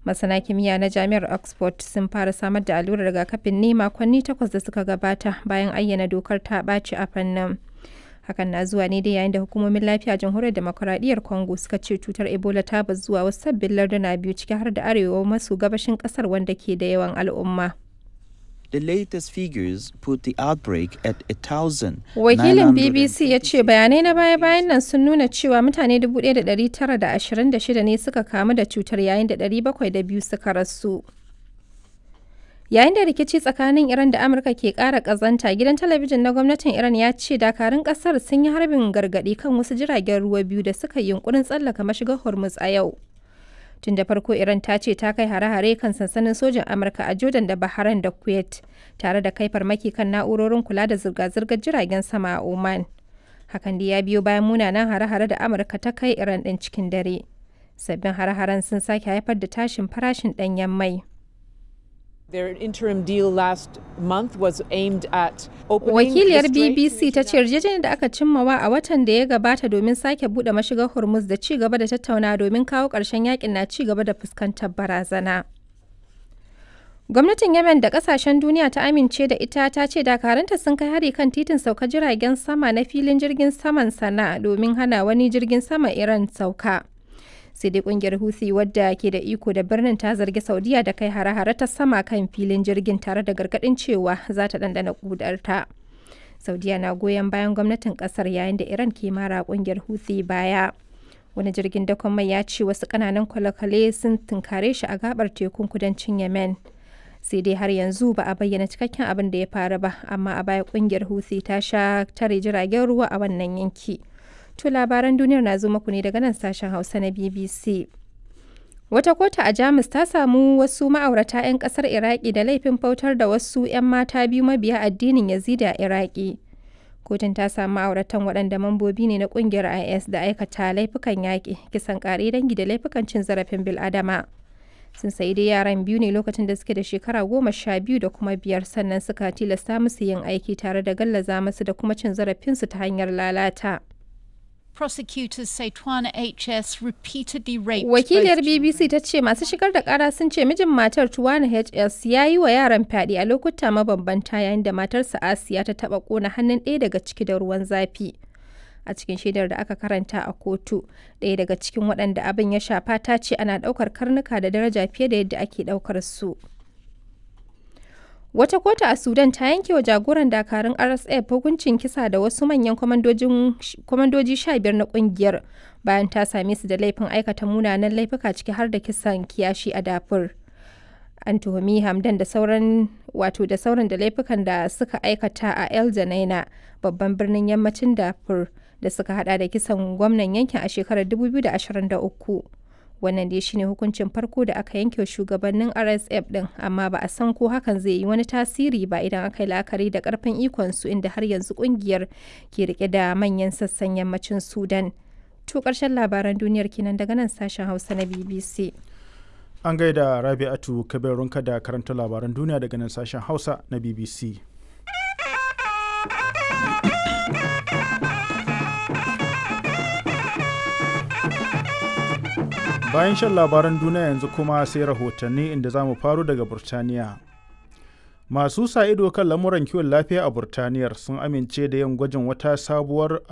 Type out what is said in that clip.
Masana kimiyya na Jami'ar Oxford sun fara samar da allurar rigakafin ne makonni takwas da suka gabata bayan ayyana dokar ta ɓaci a fannin. Hakan na zuwa ne dai yayin da hukumomin lafiya a jamhuriyar demokuraɗiyyar Congo suka ce cutar Ebola ta bazu zuwa wasu sabbin larduna biyu ciki har da arewa maso gabashin ƙasar wanda ke da yawan al'umma. The latest figures put the outbreak at a thousand. Wakilin BBC ya ce bayanai na baya-bayan nan sun nuna cewa mutane 1,926 ne suka kamu da cutar yayin da 702 suka rasu. Yayin da rikici tsakanin Iran da Amurka ke ƙara ƙazanta, gidan talabijin na gwamnatin Iran ya ce dakarun ƙasar sun yi harbin gargaɗi kan wasu jiragen ruwa biyu da suka yi yunkurin tsallaka mashigar Hormuz a yau. Tun da farko Iran ta ce ta kai hare-hare kan sansanin sojin Amurka a Jordan da Bahrain da Kuwait, tare da kai farmaki kan na'urorin kula da zirga-zirgar jiragen sama a Oman. Hakan da ya biyo bayan munanan hare-hare da Amurka ta kai Iran ɗin cikin dare. Sabbin hare-haren sun sake haifar da tashin farashin ɗanyen mai. Their interim deal last month was aimed at opening Wakiliyar the strait BBC ta ce yarjejeniyar da aka cimmawa a watan da ya gabata domin sake bude mashigar Hormuz da ci gaba da tattauna domin kawo ƙarshen yakin na ci gaba da fuskantar barazana. Gwamnatin Yemen da kasashen duniya ta amince da ita ta ce dakaranta sun kai hari kan titin sauka jiragen sama na filin jirgin saman sana domin hana wani jirgin sama Iran sauka. sai dai kungiyar Houthi wadda ke da iko da birnin ta zargi Saudiya da kai hare-hare ta sama kan filin jirgin tare da gargadin cewa za ta dandana kudarta. Saudiya na goyon bayan gwamnatin kasar yayin da Iran ke mara kungiyar Houthi baya. Wani jirgin dakon mai ya ce wasu kananan kwale-kwale sun tunkare shi a gabar tekun kudancin Yemen. Sai dai har yanzu ba a bayyana cikakken abin da ya faru ba, amma a baya kungiyar Houthi ta sha tare jiragen ruwa a wannan yanki. To labaran duniyar na zo muku ne daga nan sashen Hausa na BBC. Wata kota a Jamus ta samu wasu ma'aurata 'yan kasar Iraki da laifin bautar da wasu 'yan mata biyu mabiya addinin Yazidi a Iraki. Kotun ta samu ma'auratan waɗanda mambobi ne na ƙungiyar IS da aikata laifukan yaƙi, kisan ƙare dangi da laifukan cin zarafin bil'adama. Sun sayi dai yaran biyu ne lokacin da suke da shekara goma sha biyu da kuma biyar sannan suka tilasta musu yin aiki tare da gallaza musu da kuma cin zarafinsu ta hanyar lalata. Prosecutors say Twana HS repeatedly raped Wakiliyar both BBC ta ce masu shigar da kara sun ce mijin matar Tuwana HS ya yi wa yaran fyaɗe a lokuta mabambanta yayin da matarsa Asiya ta taɓa ƙona hannun ɗaya daga ciki da ruwan zafi. A cikin shaidar da aka karanta a kotu, ɗaya daga cikin waɗanda abin ya shafa ta ce ana ɗaukar karnuka da daraja fiye da yadda ake ɗaukar su. Wata kotu a Sudan ta yanke wa jagoran dakarun RSF hukuncin kisa da wasu manyan kwamandoji sha biyar na kungiyar bayan ta same su da laifin aikata munanan laifuka ciki har da kisan kiyashi a dafur. An tuhumi Hamdan da sauran wato da sauran da laifukan da suka aikata a El Janaina babban birnin yammacin dafur da suka hada da kisan gwamnan yankin a shekarar 2023. wannan dai shine hukuncin farko da aka yanke wa shugabannin rsf din amma ba a san ko hakan zai yi wani tasiri ba idan aka yi la'akari da karfin ikonsu inda har yanzu kungiyar ke rike da manyan sassan yammacin sudan to karshen labaran duniyar kenan daga nan sashen hausa na bbc An gaida Rabi'atu Kabirunka da karanta labaran duniya daga nan sashen Hausa na BBC. Bayan shan labaran duniya yanzu kuma sai rahotanni inda za mu faro daga Burtaniya. Masu sa ido kan lamuran kiwon lafiya a Burtaniyar sun amince da yin gwajin wata sabuwar